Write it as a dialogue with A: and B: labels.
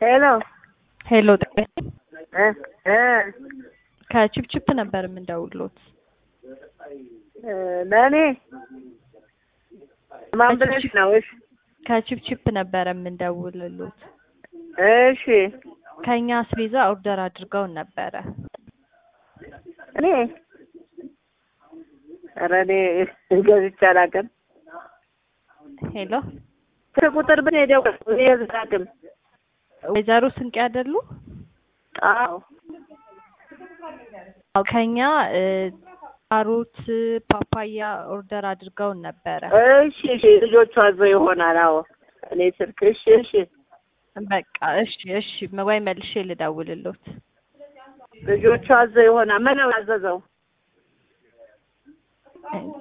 A: ሄሎ
B: ሄሎ ጤና
A: እ እ
B: ከቺፕቺፕ ነበር የምንደውልሎት።
A: እ ለእኔ ማን ብለሽ ነው? እሺ
B: ከቺፕቺፕ ነበረ የምንደውልሎት።
A: እሺ
B: ከኛ አስቤዛ ኦርደር አድርገውን ነበረ።
A: እኔ ኧረ እኔ ገዝቼ አላውቅም።
B: ሄሎ
A: ስልክ ቁጥር ብን ሄደው እኔ አላውቅም።
B: ወይዘሮ ስንቄ አይደሉ?
A: አዎ
B: አዎ ከኛ እ ካሮት፣ ፓፓያ ኦርደር አድርገውን ነበረ።
A: እሺ እሺ ልጆቹ አዘው ይሆናል። አዎ እኔ ስልክ እሺ እሺ
B: በቃ እሺ እሺ ወይ መልሼ ልደውልሎት።
A: ልጆቹ አዘው ይሆናል። ምን ነው ያዘዘው?